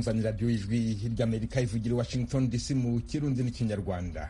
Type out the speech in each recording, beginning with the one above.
mwumva ni radiyo ijwi ry'amerika ivugira washington dc mu kirundi n'ikinyarwanda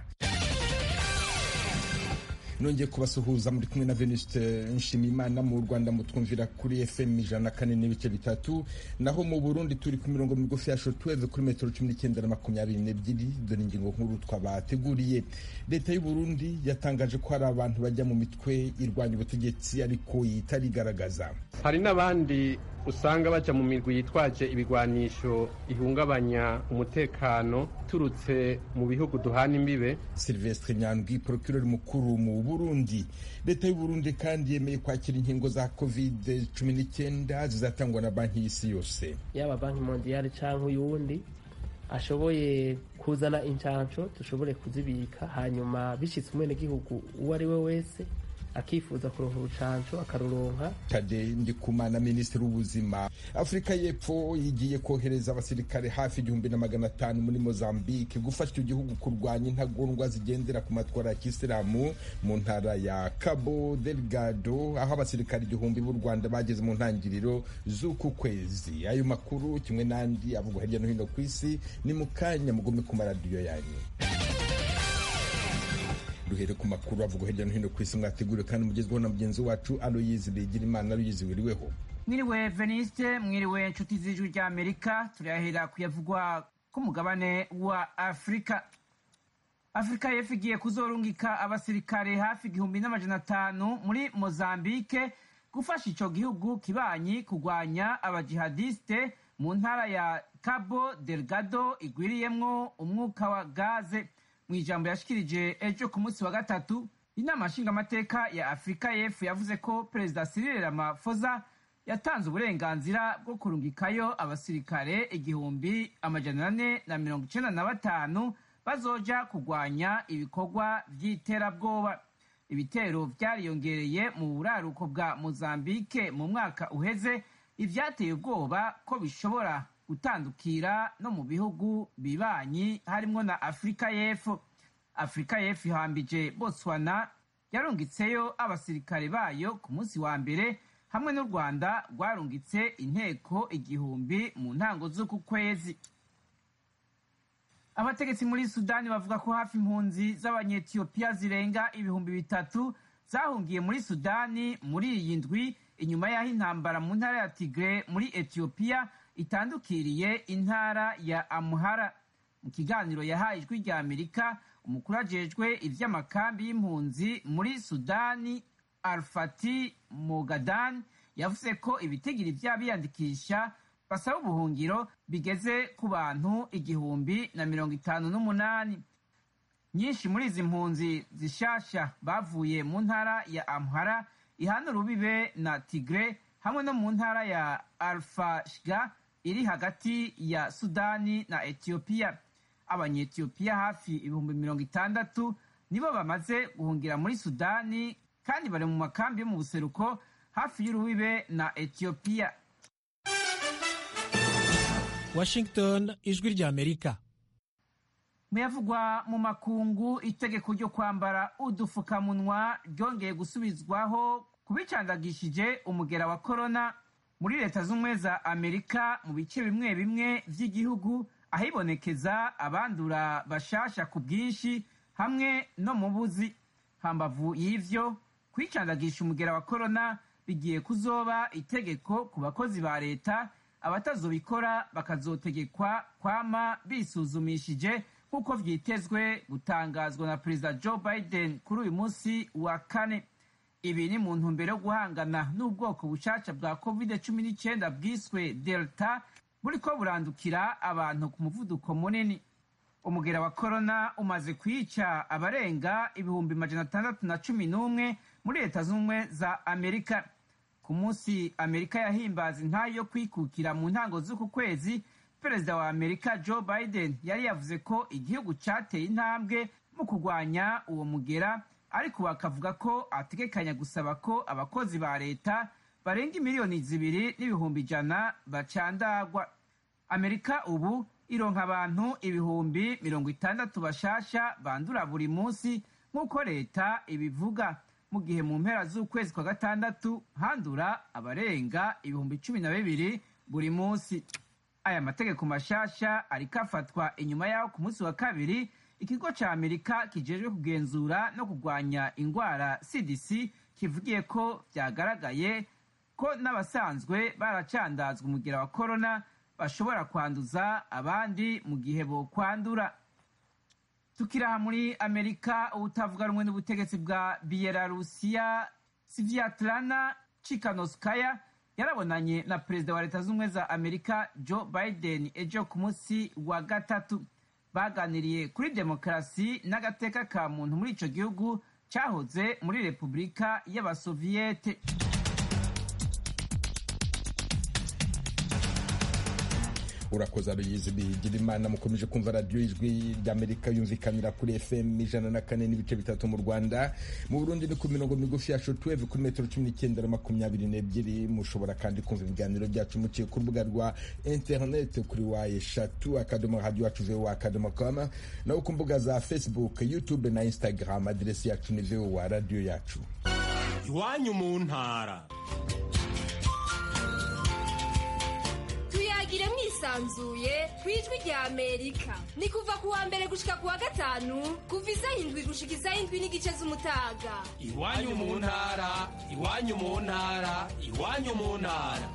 nongeye kubasuhuza muri kumwe na venuste nshimiyimana mu rwanda mutwumvira kuri fm ijana na kane n'ibice bitatu naho mu burundi turi ku mirongo migufi ya shotweve kuri metero cumi n'icyenda na makumyabiri n'ebyiri dore ingingo nkuru twabateguriye leta y'u burundi yatangaje ko hari abantu bajya mu mitwe irwanya ubutegetsi ariko itarigaragaza hari n'abandi usanga baja mu mirwi yitwaje ibigwanisho ihungabanya umutekano turutse mu bihugu duhana imbibe silvestre nyandwi procureur mukuru mu burundi leta y'u burundi kandi yemeye kwakira inkingo za covid cumi n'icyenda zizatangwa na banki y'isi yose yaba banki mondiyali cyangwa uyundi ashoboye kuzana incansho dushobore kuzibika hanyuma bishyitse umwenegihugu uwo ari we wese akifuza kuronka urucanco akaruronka tade ndikumana minisitiri w'ubuzima afurika y'epfo igiye kohereza abasirikare hafi igihumbi na magana atanu muri mozambique gufasha icyo gihugu kurwanya intagondwa zigendera ku matwara ya kisilamu mu ntara ya cabo delgado aho abasirikare igihumbi b'u rwanda bageze mu ntangiriro z'uku kwezi ayo makuru kimwe n'andi avugwa hirya no hino ku isi ni mu kanya mugume ku maradiyo yanyu duhere ku makuru avugwa hirya no hino ku isi mwateguriwe kandi mugezweho na mugenzi wacu aloyizi bigira imana aloyizi wiriweho mwiriwe veniste mwiriwe inshuti z'ijwi rya amerika turahera kuyavugwa k'umugabane wa afurika afurika y'epfo igiye kuzorungika abasirikare hafi igihumbi n'amajana atanu muri mozambike gufasha ico gihugu kibanyi kurwanya abajihadiste mu ntara ya cabo delgado igwiriyemwo umwuka wa gaze mu ijambo yashikirije ejo ku munsi wa gatatu inama nshingamateka ya afurika y'epfo yavuze ko perezida cyril ramaphosa yatanze uburenganzira bwo kurungikayo abasirikare igihumbi amajana ane na mirongo icenda na batanu bazoja kurwanya ibikorwa vy'iterabwoba ibitero vyariyongereye mu buraruko bwa mozambike mu mwaka uheze ivyateye ubwoba ko bishobora gutandukira no mu bihugu bibanyi harimwo na afurika y'epfo afurika y'epfo ihambije botswana yarungitseyo abasirikare bayo ku munsi wa mbere hamwe n'u rwanda rwarungitse inteko igihumbi mu ntango z'uku kwezi abategetsi muri sudani bavuga ko hafi impunzi z'abanyetiyopiya zirenga ibihumbi bitatu zahungiye muri sudani muri iyi ndwi inyuma y'aho intambara mu ntara ya tigre muri etiyopiya itandukiriye intara ya amuhara mu kiganiro yahaye ijwi rya amerika umukuru ajejwe ivy'amakambi y'impunzi muri sudani alfati mogadan yavuze ko ibitigiri vy'abiyandikisha basaba ubuhungiro bigeze ku bantu igihumbi na mirongo itanu n'umunani nyinshi muri izi mpunzi zishasha bavuye mu ntara ya amhara ihana urubibe na tigre hamwe no mu ntara ya alfashga iri hagati ya sudani na etiyopiya abanyetiyopiya hafi ibihumbi mirongo itandatu nibo bamaze guhungira muri sudani kandi bari mu makambi yo mu buseruko hafi y'urubibe na etiyopiya washington ijwi rya amerika muyavugwa mu makungu itegeko ryo kwambara udufukamunwa ryongeye gusubizwaho ku bicandagishije umugera wa korona muri leta z'ubumwe za amerika mu bice bimwe bimwe vy'igihugu ahibonekeza abandura bashasha ku bwinshi hamwe no mu buzi hambavu y'ivyo kwicandagisha umugera wa korona bigiye kuzoba itegeko ku bakozi ba leta abatazobikora bakazotegekwa kwama bisuzumishije nk'uko vyitezwe gutangazwa na perezida joe biden kuri uyu munsi wa kane ibi ni mu ntumbero yo guhangana n'ubwoko bushasha bwa covid cumi n'icyenda bwiswe delta buriko burandukira abantu ku muvuduko munini umugera wa korona umaze kwica abarenga ibihumbi majana atandatu na cumi n'umwe muri leta z'ubumwe za amerika ku munsi amerika yahimbaza intayi yo kwikukira mu ntango z'uku kwezi perezida wa amerika joe biden yari yavuze ko igihugu cateye intambwe mu kurwanya uwo mugera ariko bakavuga ko ategekanya gusaba ko abakozi ba leta barenga miliyoni zibiri n'ibihumbi ijana bacandagwa amerika ubu ironka abantu ibihumbi mirongo itandatu bashasha bandura buri munsi nk'uko leta ibivuga mu gihe mu mpera z'ukwezi kwa gatandatu handura abarenga ibihumbi cumi na bibiri buri munsi aya mategeko mashasha ariko afatwa inyuma y'aho ku munsi wa kabiri ikigo ca amerika kijejwe kugenzura no kurwanya ingwara cdc kivugiye ko vyagaragaye ko n'abasanzwe baracandazwa umugera wa korona bashobora kwanduza abandi mu gihe bokwandura tukiraha muri amerika ubutavuga rumwe n'ubutegetsi bwa biyelarusiya sivyatlana chikanoskaya yarabonanye na perezida wa leta z'ubumwe za amerika joe biden ejo ku munsi wa gatatu baganiriye kuri demokarasi n'agateka ka muntu muri ico gihugu cyahoze muri repubulika y'abasoviyete urakoze aruyizi bigira imana mukomeje kumva radiyo ijwi ry'amerika yumvikanira kuri fm ijana na kane n'ibice bitatu mu rwanda mu burundi ni ku mirongo migufi ya shotweve kuri metero cumi n'icyenda na makumyabiri n'ebyiri mushobora kandi kumva ibiganiro byacu muciye ku rubuga rwa interineti kuri wa eshatu akadomo radiyo yacu vowa akadomo koma naho ku mbuga za facebook youtube na instagram aderesi yacu ni vowa radiyo yacu iwanyu mu ntara tuyagire mwisanzuye ku ijwi rya amerika ni kuva ku wa mbere gushika ku wa gatanu kuva isaha indwi gushika isaha indwi n'igice z'umutaga iwanyu mu ntara iwanyu mu ntara iwanyu mu ntara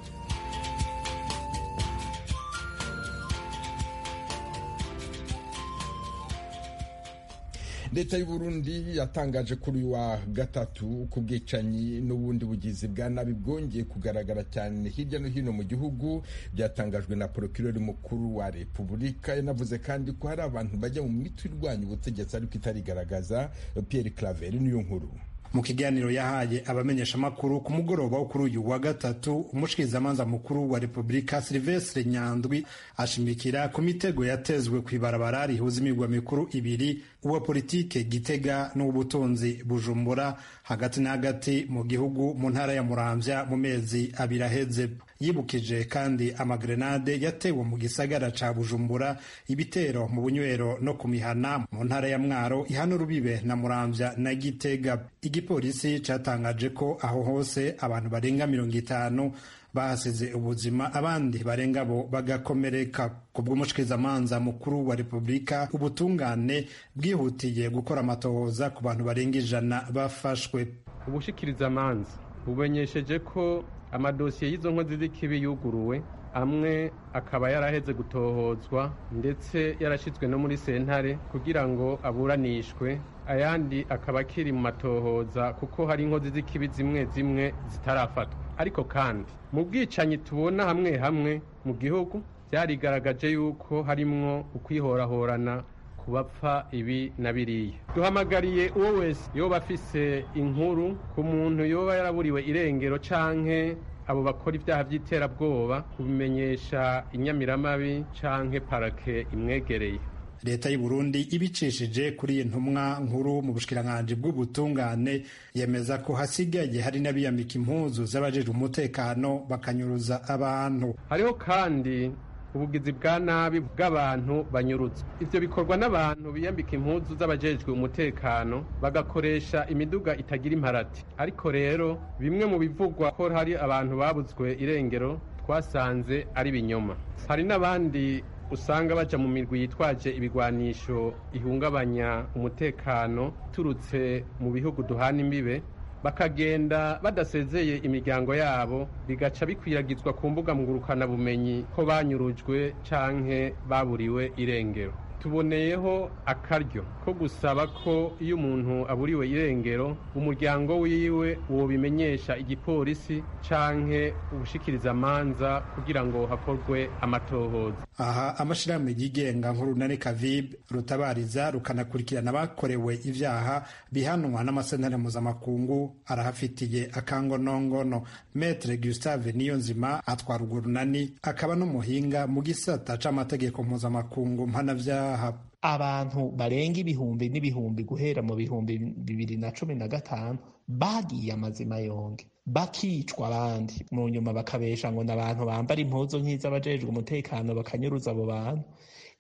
leta y'u Burundi yatangaje kuri uyu wa gatatu ku bwicanyi n'ubundi bugizi bwa nabi bwongeye kugaragara cyane hirya no hino mu gihugu byatangajwe na porokirori mukuru wa repubulika yanavuze kandi ko hari abantu bajya mu mitwe irwanya ubutegetsi ariko itarigaragaza Pierre Claver niyo nkuru mu kiganiro yahaye abamenyeshamakuru ku mugoroba wo kuri uyu wa gatatu umushikirizamanza mukuru wa repubulika silvestre nyandwi ashimikira ku mitego yatezwe ku ibarabara rihuza imigwa mikuru ibiri uwa politike gitega n'uw'ubutunzi bujumbura hagati na hagati mu gihugu mu ntara ya muramvya mu mezi abiri aheze yibukije kandi amagrenade yatewe mu gisagara ca bujumbura ibitero mu bunywero no ku mihana mu ntara ya mwaro ihana urubibe na muramvya na gitega igipolisi catangaje ko aho hose abantu barenga mirongo itanu bahasize ubuzima abandi barenga bo bagakomereka ku bw'umushikirizamanza mukuru wa repubulika ubutungane bwihutiye gukora amatohoza ku bantu barenga ijana bafashwe ubushikirizamanza bumenyesheje ko amadosiye y'izo nkozi z'ikibi yuguruwe amwe akaba yaraheze gutohozwa ndetse yarashyizwe no muri sentare kugira ngo aburanishwe ayandi akaba akiri mu matohoza kuko hari inkozi z'ikibi zimwe zimwe zitarafatwa ariko kandi mu bwicanyi tubona hamwe hamwe mu gihugu byarigaragaje yuko harimwo ukwihorahorana ku bapfa ibi na biriya duhamagariye uwo wese yoba afise inkuru ku muntu yoba yaraburiwe irengero canke abo bakora ibyaha by'iterabwoba kubimenyesha inyamiramabi canke parake imwegereye leta y'u Burundi ibicishije kuri iyi ntumwa nkuru mu bushikiranganji bw'ubutungane yemeza ko hasigaye hari n'abiyambika impuzu z'abajejwe umutekano bakanyuruza abantu hariho kandi ubugizi bwa nabi bw'abantu banyurutse ivyo bikorwa n'abantu biyambika impuzu z'abajejwe umutekano bagakoresha imiduga itagira imparati ariko rero bimwe mu bivugwa ko hari abantu babuzwe irengero twasanze ari binyoma hari n'abandi usanga baja mu mirwi yitwaje ibigwanisho ihungabanya umutekano turutse mu bihugu duhana imbibe bakagenda badasezeye imiryango yabo bigaca bikwiragizwa ku mbuga ngurukanabumenyi ko banyurujwe canke baburiwe irengero tuboneyeho akaryo ko gusaba ko iyo umuntu aburiwe irengero umuryango wiwe wobimenyesha igipolisi canke ubushikirizamanza kugira ngo hakorwe amatohoza aha amashirahamwe yigenga nk'urunani kavibe rutabariza rukanakurikirana abakorewe ivyaha bihanwa n'amasentare mpuzamakungu arahafitiye akangonongono metre gustave niyonzima atwara urwo runani akaba n'umuhinga mu gisata c'amategeko mpuzamakungu mpanavyaha abantu barenga ibihumbi n'ibihumbi guhera mu bihumbi bibiri na cumi na gatanu bagiye amazima yonge bakicwa abandi mu nyuma bakabesha ngo ni abantu bambara impuzu nk'iz'abajejwe umutekano bakanyuruza abo bantu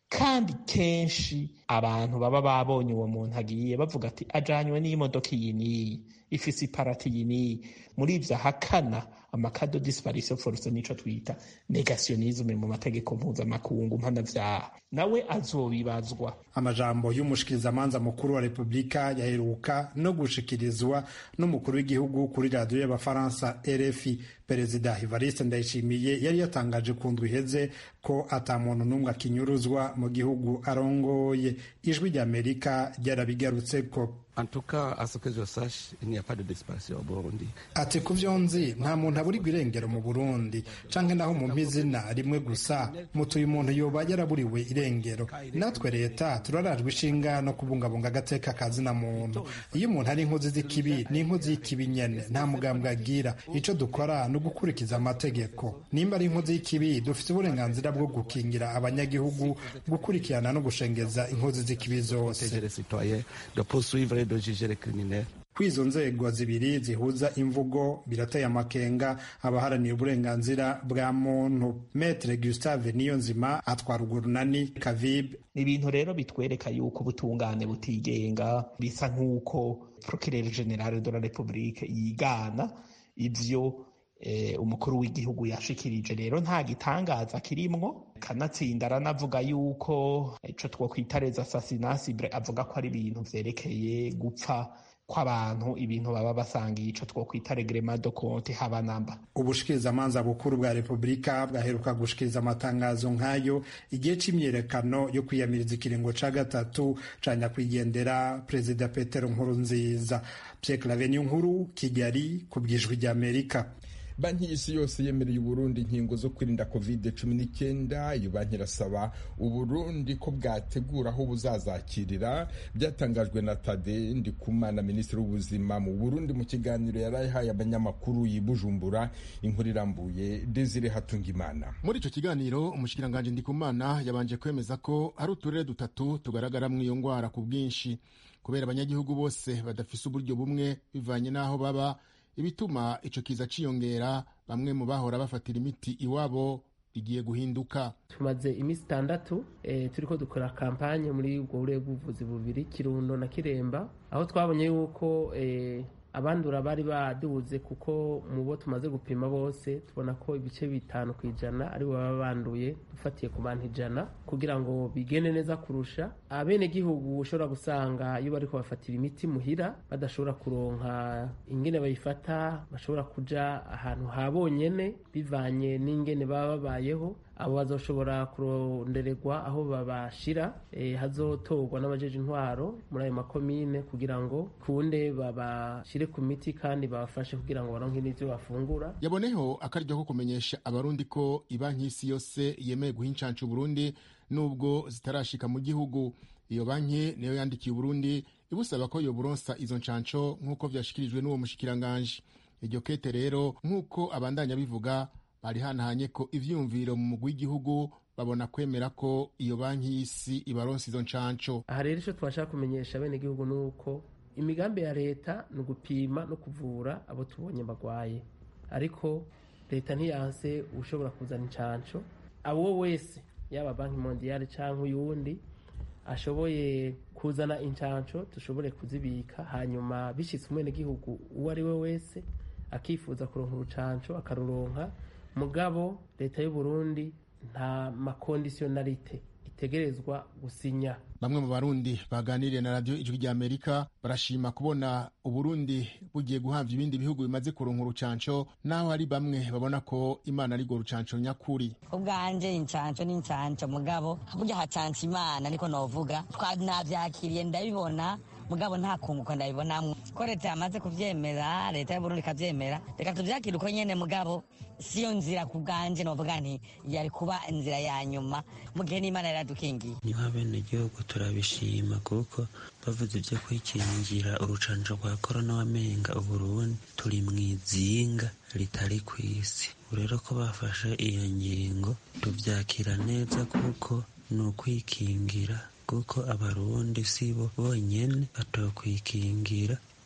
kandi kenshi abantu baba babonye uwo muntu agiye bavuga ati ajanywe n'imodoka iyi n'iyi ifise iparati iyi n'iyi muri ivyo ahakana amakado disparition force nico twita negationisme mu mategeko mpuzamakungu mpanavyaha nawe azobibazwa amajambo y'umushikirizamanza mukuru wa repubulika yaheruka no gushikirizwa n'umukuru w'igihugu kuri radiyo y'abafaransa rfi perezida evariste ndayishimiye yari yatangaje ku ndwi iheze ko ata muntu n'umwe akinyuruzwa mu gihugu arongoye ijwi ry'amerika ryarabigarutseko ati ku vyo nzi nta muntu aburirwa irengero mu burundi canke naho mu izina rimwe gusa mutuye umuntu yoba yaraburiwe irengero natwe leta turarajwe ishinga no kubungabunga agateka kazina muntu iyo umuntu ari inkozi z'ikibi ni inkozi y'ikibi nyene nta mugambwe agira ico dukora ni ugukurikiza amategeko nimba ari inkozi y'ikibi dufite uburenganzira bwo gukingira abanyagihugu gukurikirana no gushengeza inkozi z'ikibi zose kw'izo nzego zibiri zihuza imvugo birateye amakenga abaharaniye uburenganzira bwa muntu metre gustave niyonzima atwara urwo runani kavib ni ibintu rero bitwereka yuko ubutungane butigenga bisa nk'uko procureur general de la republique yigana ivyo eh, umukuru w'igihugu yashikirije rero nta gitangaza kirimwo kanatsinda aranavuga yuko ico twokwita les assassinats avuga ko ari ibintu vyerekeye gupfa kw'abantu ibintu baba basangiye ico twokwita reglement de compte haba namba ubushikirizamanza bukuru bwa repubulika bwaheruka gushikiriza amatangazo nk'ayo igihe c'imyiyerekano yo kwiyamiriza ikiringo ca gatatu ca nyakwigendera perezida petero nkurunziza pierre claveniyo nkuru kigali ku bwijwi ry'amerika banki y'isi yose yemereye uburundi inkingo zo kwirinda covid cumi n'icyenda iyo banki irasaba uburundi ko bwategura aho buzazakirira byatangajwe na tade ndikumana minisitiri w'ubuzima mu burundi mu kiganiro yari yahaye abanyamakuru yibujumbura inkuru irambuye desire hatungimana muri icyo kiganiro umushikiranganji ndikumana yabanje kwemeza ko hari uturere dutatu tugaragaramo iyo ndwara ku bwinshi kubera abanyagihugu bose badafise uburyo bumwe bivanye n'aho baba ibituma ico kiza ciyongera bamwe mu bahora bafatira imiti iwabo igiye guhinduka tumaze iminsi itandatu e, turiko dukora kampanye muri ubwo burere bw'ubuvuzi bubiri kirundo na kiremba aho twabonye yuko e, abandura bari baduze kuko mu bo tumaze gupima bose tubona ko ibice bitanu ku ijana ari bo baba banduye dufatiye ku bantu ijana kugira ngo bigende neza kurusha abenegihugu ushobora gusanga iyo bariko bafatira imiti muhira badashobora kuronka ingene bayifata bashobora kuja ahantu ha bonyene bivanye n'ingene baba babayeho abo bazoshobora kurondererwa aho babashira e, hazotorwa n'abajeje intwaro muri ayo makomine kugira ngo kunde babashire ku miti kandi babafashe kugira ngo baronke n'ivyo bafungura yaboneho akaryo ko kumenyesha abarundi ko ibanki y'isi yose yemeye guha incancu Burundi nubwo zitarashika mu gihugu iyo banki niyo yandikiye Burundi ibusaba ko yoburonsa izo ncanco nk'uko vyashikirijwe n'uwo mushikiranganje iryo kete rero nk'uko abandanya bivuga barihanahanye ko ivyiyumviro mu mugwi w'igihugu babona kwemera ko iyo banki y'isi ibaronsa izo ncanco aha rero ico twashaka kumenyesha bene gihugu nuko imigambi ya leta ni ugupima no kuvura abo tubonye bagwaye ariko leta ntiyanse ushobora kuzana incanco abo wese yaba banki mondiale canke uyundi ashoboye kuzana incanco dushobore kuzibika hanyuma bishitse umwenegihugu uwo ari we wese akifuza kuronka urucanco akaruronka mugabo leta y'u Burundi nta makondisiyonalite itegerezwa gusinya bamwe mu barundi baganiriye na radiyo ijwi rya amerika barashima kubona uburundi bugiye guhabwa ibindi bihugu bimaze kuronka urucanco naho hari bamwe babona ko imana ari rwo rucanco nyakuri ubwanje incanco ni incanco mugabo burya hacanca imana niko novuga navyakiriye ndabibona mugabo nta kunguko ndabibonamwo ko leta yamaze kuvyemera leta y'uburundi ikavyemera reka tuvyakire uko nyene mugabo siyo nzira ku bwanje novuga nti yari kuba inzira ya nyuma mu gihe n'imana yaradukingiye niho abenegihugu turabishima kuko bavuze ibyo kwikingira urucanco rwa korona wamenga uburundi turi mw'izinga ritari ku isi rero ko bafashe iyo ngingo tuvyakira neza kuko ni ukwikingira kuko abarundi si bo bonyene batokwikingira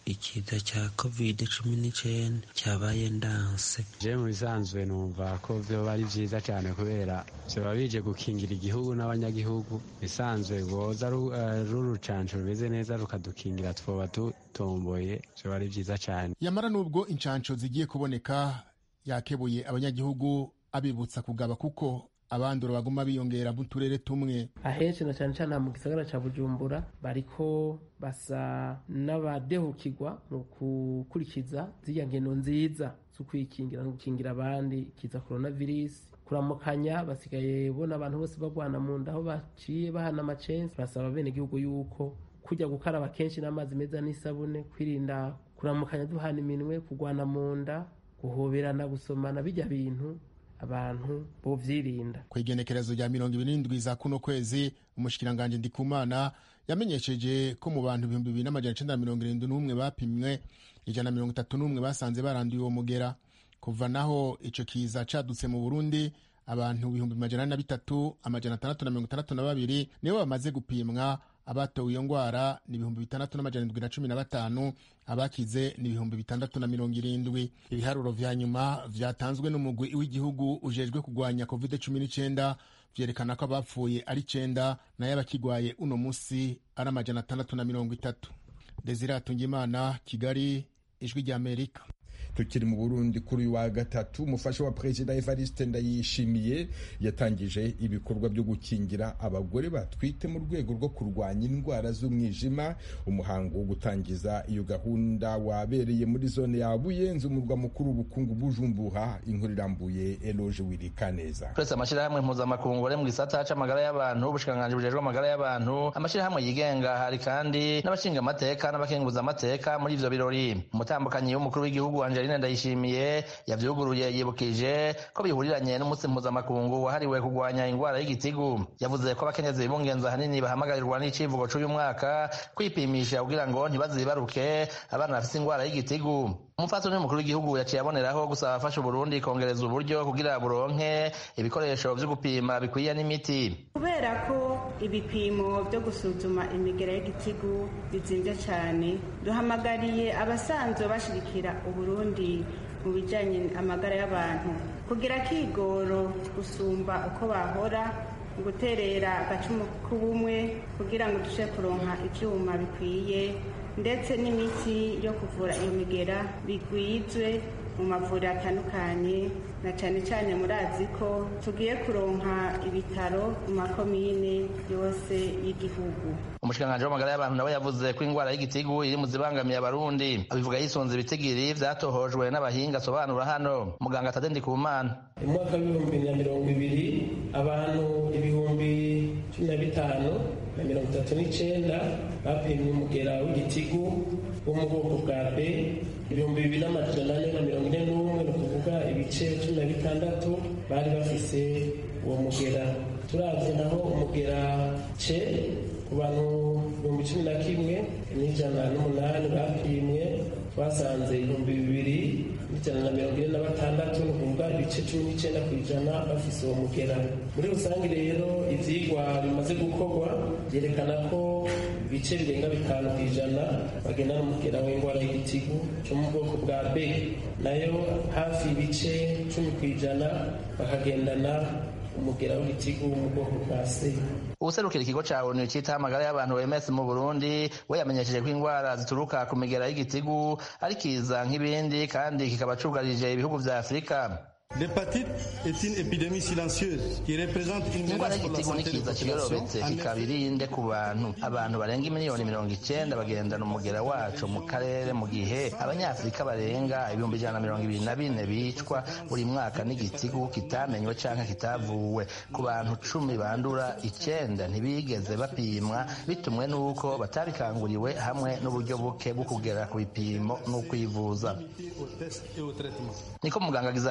ikiza cya covid cumi n'icyenda cyabaye ndanse je mu bisanzwe numva ko vyoba ari vyiza cyane kubera vyoba bije gukingira igihugu n'abanyagihugu bisanzwe rwoza rurucanco rumeze neza rukadukingira twoba dutomboye vyoba ari vyiza cyane yamara n'ubwo incanco zigiye kuboneka yakebuye abanyagihugu abibutsa kugaba kuko abandura baguma biyongera mu turere tumwe ahenshi na cyane cyane mu gisagara cya bujumbura bariko basa n'abadehukirwa mu gukurikiza ziriya ngendo nziza zo kwikingira no gukingira abandi kiza coronavirus kuramukanya basigaye bona abantu bose bagwana mu nda aho baciye bahana amacensi basaba bene gihugu yuko kujya gukaraba kenshi n'amazi meza n'isabune kwirinda kuramukanya duhana iminwe kugwana mu nda guhoberana gusomana bijya bintu abantu bovyirinda ku igenekerezo rya mirongo ibiri n'indwi za kuno kwezi umushikiranganji ndikumana yamenyesheje ko mu bantu ibihumbi bibiri n'amajana icenda na mirongo irindwi n'umwe bapimwe ijana na mirongo itatu n'umwe basanze baranduye uwo mugera kuva naho ico kiza cadutse mu burundi abantu ibihumbi majana na bitatu amajana atandatu na mirongo itandatu na babiri nibo bamaze gupimwa abatowe iyo ngwara ni ibihumbi bitandatu n'amajana indwi na cumi na batanu abakize ni ibihumbi bitandatu na mirongo irindwi ibiharuro vya nyuma vyatanzwe n'umugwi w'igihugu ujejwe kugwanya covid cumi n'icenda vyerekana ko abapfuye ari icenda nayo abakigwaye uno musi ari amajana atandatu na mirongo itatu desire atungimana kigali ijwi rya amerika tukiri mu burundi kuri uyu wa gatatu umufasha wa perezida evariste ndayishimiye yatangije ibikorwa byo gukingira abagore batwite mu rwego rwo kurwanya indwara z'umwijima umuhango wo gutangiza iyo gahunda wabereye muri zone ya buyenzi umurwa mukuru w'ubukungu bujumbuha inkuru irambuye eloge wirikaneza twese amashyirahamwe mpuzamakungu ari mu gisata c'amagara y'abantu ubushikiranganji bujejwe amagara y'abantu amashyirahamwe yigenga hari kandi n'abashinga amateka n'abakenguza amateka muri ivyo birori umutambukanyi w'umukuru w'igihugu Angeline Ndayishimiye yavyuguruye yibukije ko bihuriranye n'umunsi mpuzamakungu wahariwe kurwanya ingwara y'igitigu yavuze ko abakenyezi bibungenza ahanini bahamagarirwa n'icivugo c'uyu mwaka kwipimisha kugira ngo ntibazibaruke abana bafise ingwara y'igitigu umupfasoni w'umukuru w'igihugu yaciye aboneraho gusaba afasha uburundi kongereza uburyo kugira buronke ibikoresho vyo gupima bikwiye n'imiti kubera ko ibipimo byo gusuzuma imigera y'igitigu bizimvye cyane duhamagariye abasanzwe bashigikira uburundi mu bijanye amagara y'abantu kugira kigoro gusumba uko bahora guterera agacumu k'ubumwe kugira ngo dushe kuronka ivyuma bikwiye ndetse n'imiti yo kuvura iyo migera bigwizwe mu mavuriro atandukanye na cyane cyane murazi ko tugiye kuronka ibitaro mu makomine yose y'igihugu umushikiranganji w'amagara y'abantu nawe yavuze ko ingwara y'igitigu iri mu zibangamiye abarundi abivuga yisunze ibitigiri vyatohojwe n'abahinga asobanura hano muganga tade ndikumana mu mwaka w'ibihumbi na mirongo ibiri abantu ibihumbi cumi na bitanu na mirongo itatu n'icenda bapimye umugera w'igitigu wo mu bwoko bwa b ibihumbi bibiri n'amajana ane na mirongo ine n'umwe ni ukuvuga ibice cumi na bitandatu bari bafise uwo mugera turavye naho umugera ce ku bantu ibihumbi cumi na kimwe n'ijana n'umunani bapimwe twasanze ibihumbi bibiri n'ijana na mirongo ine na batandatu ni ukuvuga ibice cumi n'icenda ku ijana bafise uwo mugera muri rusange rero ivyigwa bimaze gukorwa vyerekana ko ibice birenga bitanu ku ijana bagenda n'umugera w'indwara y'igitigu co mu bwoko bwa b nayo hafi ibice cumi ku ijana bakagendana umugera w'igitigu mu bwoko bwa c ubuserukira ikigo ca onu citaho amagara y'abantu OMS mu Burundi we yamenyesheje ko ingwara zituruka ku migera y'igitigu ari kiza nk'ibindi kandi kikaba cugarije ibihugu vya Afurika L'hépatite est une épidémie silencieuse qui représente une ingwara menace pour la y'igitigu ni santé des kiza kiyorobetse populations. kikaba irinde ku bantu abantu barenga miliyoni mirongo icenda bagendana umugera waco mu karere mu gihe abanyafurika barenga ibihumbi ijana na mirongo ibiri na bine bicwa buri mwaka n'igitigu kitamenywe canke kitavuwe ku bantu cumi bandura icenda ntibigeze bapimwa bitumwe n'uko batabikanguriwe hamwe n'uburyo buke bwo kugera ku bipimo n'ukwivuza Au test et au traitement. niko muganga Xavier Crespo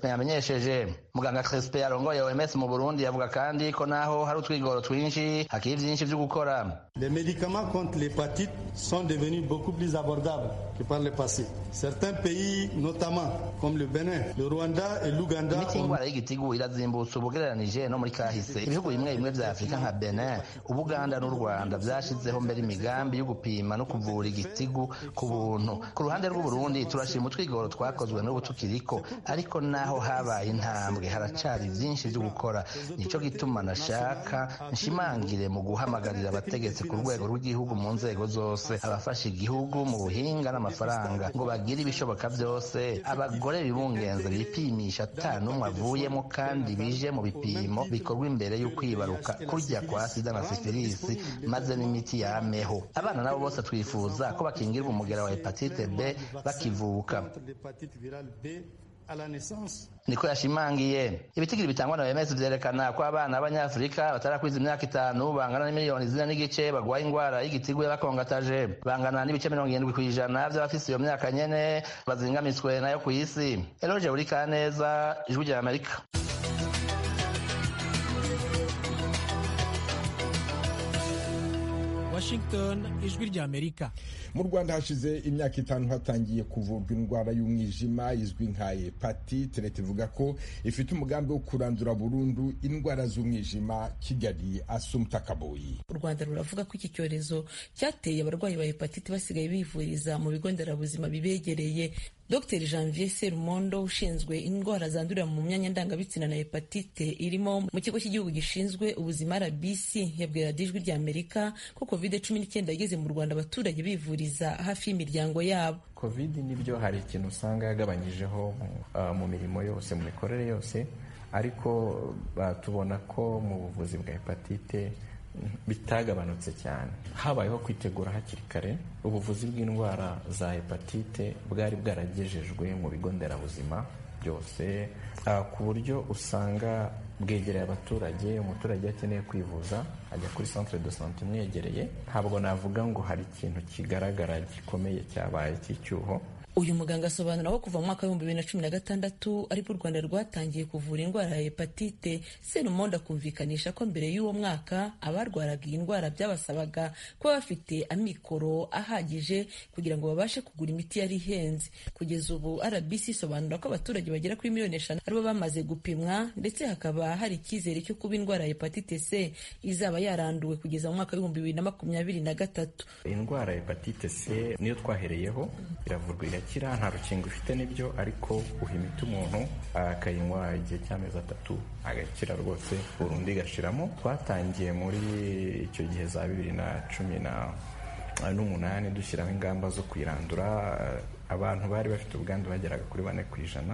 Crespin yamenyesheje muganga Crespin arongoye OMS mu Burundi yavuga kandi ko naho hari utwigoro twinshi hakiri vyinshi vyo gukora Les médicaments contre l'hépatite sont devenus beaucoup plus abordables que par le passé. Certains pays, notamment comme le Bénin, le Rwanda et l'Ouganda, imiti y'ingwara y'igitigu irazimbutse ubugereranije no muri kahise ibihugu bimwe bimwe vya afurika nka benin ubuganda n'u rwanda vyashizeho mbere imigambi yo gupima no kuvura igitigu ku buntu ku ruhande rw'uburundi turashima utwigoro twakozwe n'ubu tukiriko ariko naho habaye intambwe haracari vyinshi vyo gukora nico gituma nashaka nshimangire mu guhamagarira abategetsi ku rwego rw'igihugu mu nzego zose abafasha igihugu mu buhinga n'amafaranga ngo bagire ibishoboka vyose abagore bibungenze bipimisha ata n'umwe avuyemo kandi bije mu bipimo bikorwa imbere y'ukwibaruka kurya kwa sida na sifilisi maze n'imiti yameho abana nabo bose twifuza ko bakingirwa umugera wa hepatite b bakivuka l'hépatite virale B à la naissance. niko yashimangiye ibitigiri bitangwa na OMS vyerekana ko abana b'abanyafurika batarakwiza imyaka itanu bangana n'imiliyoni zine n'igice bagwaye ingwara y'igitigu y'abakongataje bangana n'ibice mirongo irindwi kw'ijana vy'abafise iyo myaka nyene bazingamitswe nayo kw'isi eloge uri kaneza ijwi rya amerika washington ijwi rya amerika mu rwanda hashize imyaka itanu hatangiye kuvurwa indwara y'umwijima izwi nka hepatite leta ivuga ko ifite umugambi wo kurandura burundu indwara z'umwijima kigali asumta kaboyi u rwanda ruravuga ko iki cyorezo cyateye abarwayi ba hepatite basigaye bivuriza mu bigo nderabuzima bibegereye dr janvier serumondo ushinzwe indwara zandurira mu myanya ndangabitsina na hepatite irimo mu kigo cy'igihugu gishinzwe ubuzima rbc yabwira ijwi rya amerika ko covid cumi n'icyenda yageze mu rwanda abaturage bivuriza hafi y'imiryango yabo covid nibyo hari ikintu usanga yagabanyijeho uh, mu mirimo yose mu mikorere yose ariko uh, tubona ko mu buvuzi bwa hepatite bitagabanutse cyane habayeho kwitegura hakiri kare ubuvuzi bw'indwara za hepatite bwari bwaragejejwe mu bigo nderabuzima byose ku buryo usanga bwegereye abaturage umuturage akeneye kwivuza ajya kuri centre de sante imwegereye ntabwo navuga ngo hari ikintu kigaragara gikomeye cyabaye cy'icyuho uyu muganga asobanura ko kuva mu mwaka w'ibihumbi bibiri na cumi na gatandatu ariko u rwanda rwatangiye kuvura indwara ya hepatite serumondo akumvikanisha ko mbere y'uwo mwaka abarwaraga iyi ndwara byabasabaga kuba bafite amikoro ahagije kugira ngo babashe kugura imiti yari ihenze kugeza ubu rbc isobanura ko abaturage bagera kuri miliyoni eshanu aribo bamaze gupimwa ndetse hakaba hari icyizere cyo kuba indwara ya hepatite c izaba yaranduwe kugeza mu mwaka w'ibihumbi bibiri na makumyabiri na gatatu indwara ya hepatite c niyo twahereyeho iravurwa irakira nta rukingo ifite n'ibyo ariko uha imiti umuntu akayinywa igihe cy'amezi atatu agakira rwose burundu igashiramo twatangiye muri icyo gihe za bibiri na cumi n'umunani dushyiraho ingamba zo kuyirandura abantu bari bafite ubwandu bageraga kuri bane ku ijana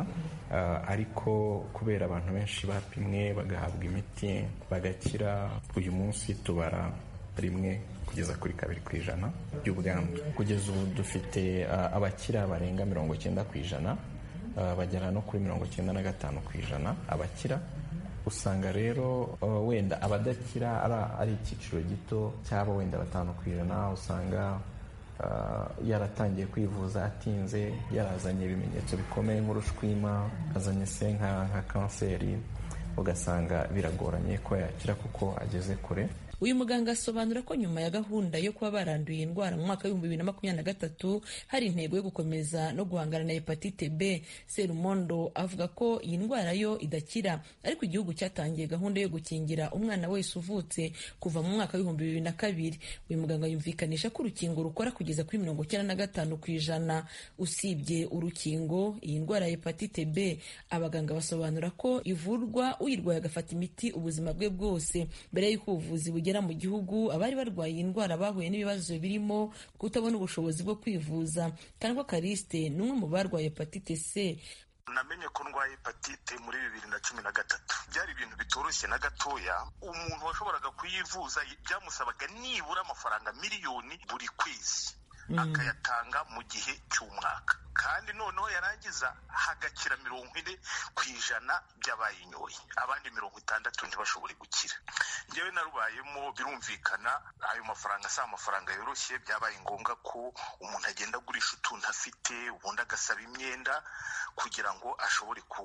ariko kubera abantu benshi bapimwe bagahabwa imiti bagakira uyu munsi tubara rimwe kugeza kuri kabiri ku ijana by'ubwandu kugeza ubu dufite abakira barenga mirongo icyenda ku ijana bagera no kuri mirongo icyenda na gatanu ku ijana abakira usanga rero wenda abadakira ari icyiciro gito cyaba wenda batanu ku ijana usanga yaratangiye kwivuza atinze yarazanye ibimenyetso bikomeye nk'urushwima azanye se nka kanseri ugasanga biragoranye ko yakira kuko ageze kure uyu muganga asobanura ko nyuma ya gahunda yo kuba baranduye indwara mu mwaka w'ibihumbi bibiri na makumyabiri na gatatu hari intego yo gukomeza no guhangana na hepatite b serumondo avuga ko iyi ndwara yo idakira ariko igihugu cyatangiye gahunda yo gukingira umwana wese uvutse kuva mu mwaka w'ibihumbi bibiri na kabiri uyu muganga yumvikanisha ko urukingo rukora kugeza kuri mirongo icyenda na gatanu ku ijana usibye urukingo iyi ndwara ya hepatite b abaganga basobanura ko ivurwa uyirwaye agafata imiti ubuzima bwe bwose mbere y'uko ubuvuzi bugera mu gihugu abari barwaye iyi ndwara bahuye n'ibibazo birimo kutabona ubushobozi bwo kwivuza kandwa kariste ni umwe mu barwaye hepatite c namenye ko ndwaye hepatite muri bibiri na cumi na gatatu byari ibintu bitoroshye na gatoya umuntu washoboraga kuyivuza byamusabaga nibura amafaranga miliyoni buri kwezi akayatanga mu gihe cy'umwaka kandi noneho yarangiza hagakira mirongo ine ku ijana by'abayinyoye abandi mirongo itandatu ntibashobore gukira ngewe narubayemo birumvikana ayo mafaranga si amafaranga yoroshye byabaye ngombwa ko umuntu agenda agurisha utuntu afite ubundi agasaba imyenda kugira ngo ashobore ku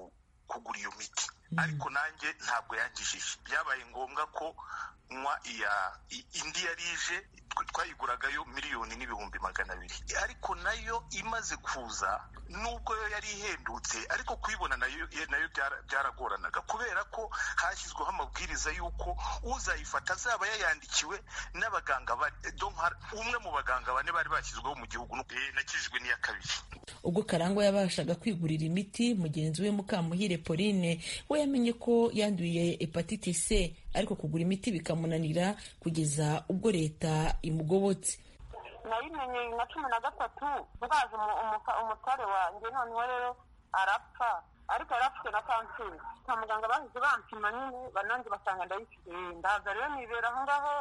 kugura iyo miti ariko nanjye ntabwo yangishije byabaye ngombwa ko nywa iya indi yari ije twayiguragayo miliyoni n'ibihumbi magana abiri ariko nayo imaze kuza nubwo yo yari ihendutse ariko kuyibona nayo nayo byaragoranaga kubera ko hashyizweho amabwiriza y'uko uzayifata azaba yayandikiwe n'abaganga umwe mu baganga bane bari bashyizweho mu gihugu nakijijwe n'iya kabiri ubwo karangwa yabashaga kwigurira imiti mugenzi we mukamuhire pauline we yamenye ko yanduye hepatite c ariko kugura imiti bikamunanira kugeza ubwo leta imugobotse nayimenye na cumi na gatatu ndazi umutware wanjye noneho rero arapfa ariko yarapfuwe na kanseri kwa muganga bahise bampima nyine banange basanga ndayifite ndaza rero nibera aho ngaho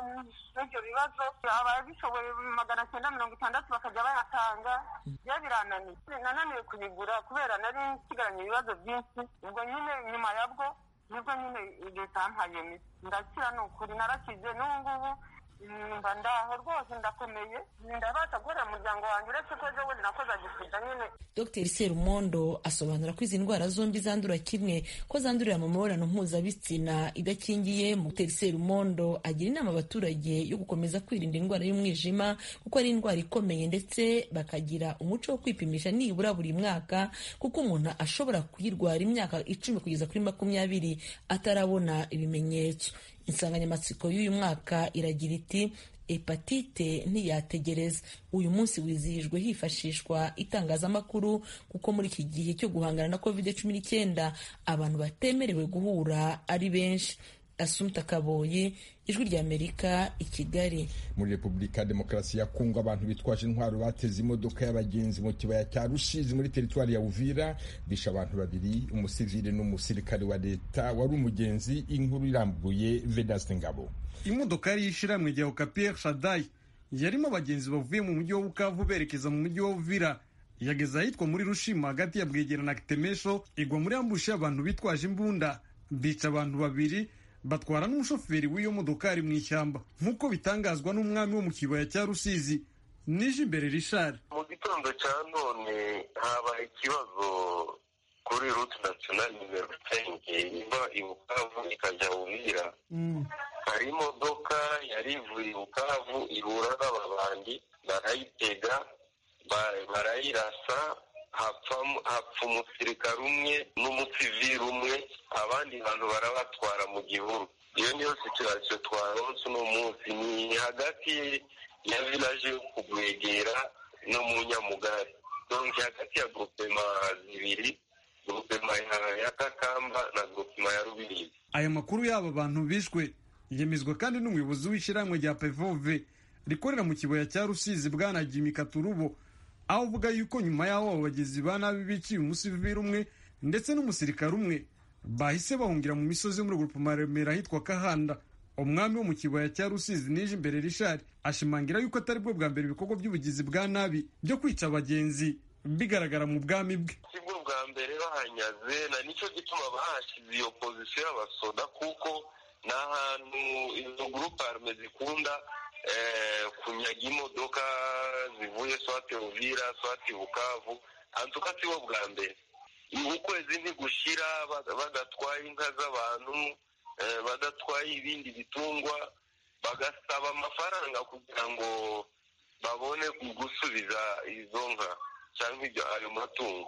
n'ibyo bibazo ababishoboye magana cyenda mirongo itandatu bakajya bayatanga byo birananiye nananiwe kuyigura kubera nari nsigaranye ibibazo byinshi ubwo nyine nyuma yabwo nibwo nyine leta yampaye iyo miti ndakira ni ukuri narakize n'ubu ngubu mba ndaho rwose ndakomeye ndabasha gukorera umuryango wanjye uretse ko ejo bundi nakoze agisida nyine dr serumondo asobanura ko izi ndwara zombi zandura kimwe ko zandurira mu mibonano mpuzabitsina idakingiye dr serumondo agira inama abaturage yo gukomeza kwirinda indwara y'umwijima kuko ari indwara ikomeye ndetse bakagira umuco wo kwipimisha nibura buri mwaka kuko umuntu ashobora kuyirwara imyaka icumi kugeza kuri makumyabiri atarabona ibimenyetso insanganyamatsiko y'uyu mwaka iragira iti hepatite ntiyategereza uyu munsi wizihijwe hifashishwa itangazamakuru kuko muri iki gihe cyo guhangana na covid cumi n'icyenda abantu batemerewe guhura ari benshi asumta kaboyi ijwi ry'amerika i kigali muri repubulika ya demokarasi ya kongo abantu bitwaje intwaro bateze imodoka y'abagenzi mu kibaya cya rushizi muri teritwari ya uvira bishe abantu babiri umusivili n'umusirikare wa leta wari umugenzi inkuru irambuye vedaste ngabo imodoka yari y'ishyirahamwe rya okapiyeri shadayi yarimo abagenzi bavuye mu mujyi wa bukavu berekeza mu mujyi wa uvira yageze ahitwa muri rushima hagati ya bwegera na kitemesho igwa muri ambushi y'abantu bitwaje imbunda bica abantu babiri batwara n'umushoferi w'iyo modokari mu ishyamba nk'uko bitangazwa n'umwami wo mu kibaya cya rusizi nije imbere rishari mu gitondo cya none habaye ikibazo kuri ruti nasiyonali nimero senke iva i bukavu ikajya uvira hari imodoka yari ivuye i bukavu ihura n'ababandi barayitega barayirasa hapfa umusirikare umwe n'umusivili umwe abandi bantu barabatwara mu gihuru iyo niyo situasiyo twaronse uno munsi ni hagati ya vilaje yo kugwegera no mu nyamugari donke hagati ya grupema zibiri grupema ya kakamba na grupema ya rubirizi aya makuru y'aba bantu bishwe yemezwa kandi n'umuyobozi w'ishyirahamwe rya pevove rikorera mu kibaya cya rusizi bwana jimi katurubo aho uvuga yuko nyuma y'aho abo bagizi ba nabi biciye umusivili umwe ndetse n'umusirikare umwe bahise bahungira mu misozi yo muri grupema remera ahitwa kahanda umwami wo mu kibaya cya rusizi nije imbere rishari ashimangira yuko atari bwo bwa mbere ibikorwa by'ubugizi bwa nabi byo kwica abagenzi bigaragara mu bwami bwe si bwo bwa mbere bahanyaze na nicyo gituma bahashyize iyo pozisiyo y'abasoda kuko ni ahantu izo gurupe arme zikunda kunyaga imodoka zivuye swati uvira swati bukavu antuka si bo bwa mbere ukwezi ntigushira badatwaye inka z'abantu badatwaye ibindi bitungwa bagasaba amafaranga kugira ngo babone gusubiza izo nka cyangwa ayo matungo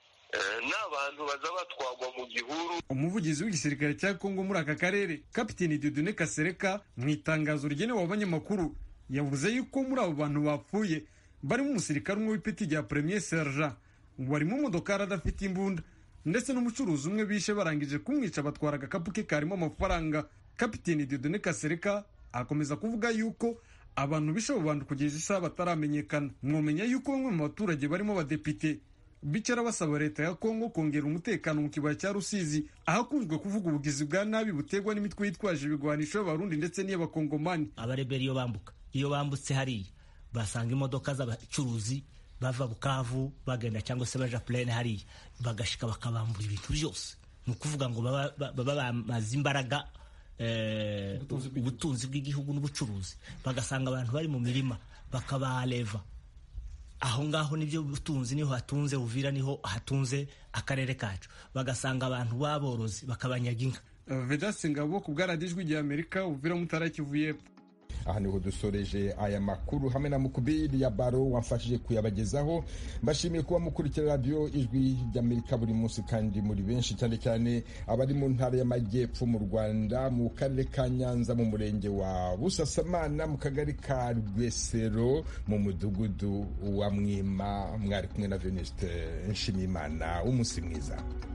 n'abantu baza batwagwa mu gihuru umuvugizi w'igisirikare cya kongo muri aka karere kapiteni dudune kasereka mu itangazo rigenewe abanyamakuru yavuze yuko muri abo bantu bapfuye barimo umusirikare umwe w'ipeti rya premier sergent warimo umodokari adafite imbunda ndetse n'umucuruzi umwe bishe barangije kumwica batwara agakapu ke karimo amafaranga kapiteni dudune kasereka akomeza kuvuga yuko abantu bishe abo bantu kugeza isaha bataramenyekana mwomenya yuko bamwe mu baturage barimo abadepite bicara basaba leta ya kongo kongera umutekano mu kibaya cya rusizi ahakunzwe kuvuga ubugizi bwa nabi buterwa n'imitwe yitwaje ibigwanisho y'abarundi ndetse n'iy'abakongomani abarebera iyo bambuka iyo bambutse hariya basanga imodoka z'abacuruzi bava bukavu bagenda cyangwa se baja purene hariya bagashika bakabambura ibintu byose ni ukuvuga ngo baba bamaze imbaraga ubutunzi bw'igihugu n'ubucuruzi bagasanga abantu bari mu mirima bakabareva aho ngaho nibyo butunzi niho hatunze uvira niho hatunze akarere kacu bagasanga abantu b'aborozi bakabanyaga inka vedasi ngabo ku bwaradijwi rya amerika uvira mutara kivu y'epfo aha niho dusoreje aya makuru hamwe na mukubiri ya baro wamfashije kuyabagezaho mbashimiye kuba mukurikira radiyo ijwi ry'amerika buri munsi kandi muri benshi cyane cyane abari mu ntara y'amajyepfo mu rwanda mu karere ka nyanza mu murenge wa busasamana mu kagari ka rwesero mu mudugudu wa mwima mwari kumwe na venuste nshimiyimana w'umunsi mwiza